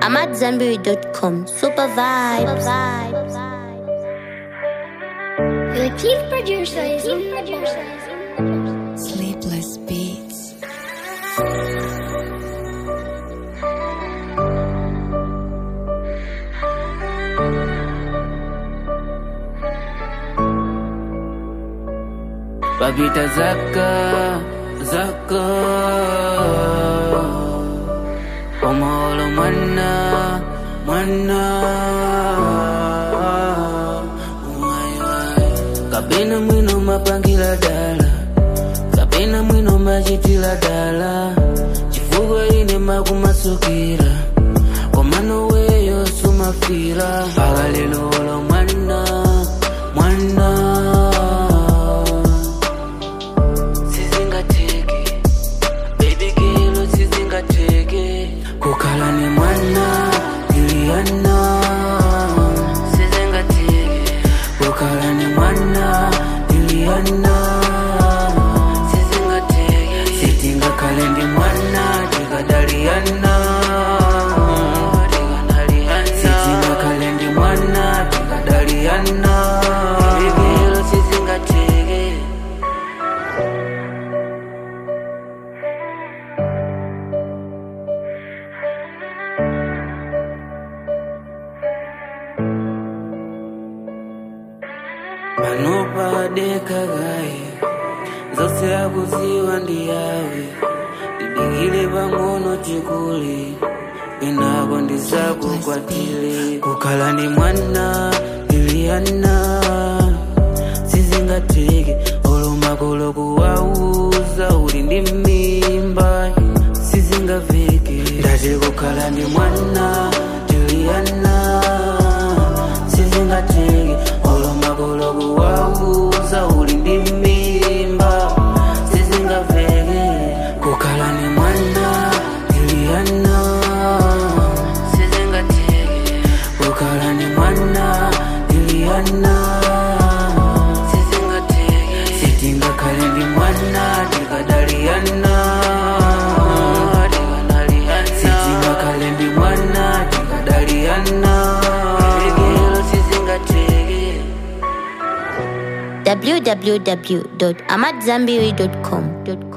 AmadZanbury.com. Super vibes. The chief producer is in the Sleepless Beats. Babita Zaka, Zaka Omolo Mana, Mana Kapena mwino mapangila dala Kapena mwino machitila dala Chifukwa ine makumasukira Komano weyo sumafira Akalelo olo mwana, mwana sizingateke baby girl sizingateke kukhala ni mwana Juliana sizingateke kukhala ni mwana Juliana sizingateke sitingakhale ndi mwana tikadaliana sitingakhale ndi mwana tikadaliana baby girl sizingateke panopadekagaye zose akuziwa ndi yawe didikile pang'ono chikuli inako ndizakukwatile kukhala ni mwana Juliana sizingateke olomakolo kuwauza uli ndi mimba sizingamveke ndati kukhala ndi mwana Juliana sizingateke olomakolo kuwauza uli ndi mimba sizingamveke kukhala ni mwana Juliana sizingateke kukhala ni mwana Juliana sizingateke sitingakhale ndi mwana tikadaliana sitingakhale ndi mwana tikadaliana Bigelo sizingateke www.amadzanbury.com.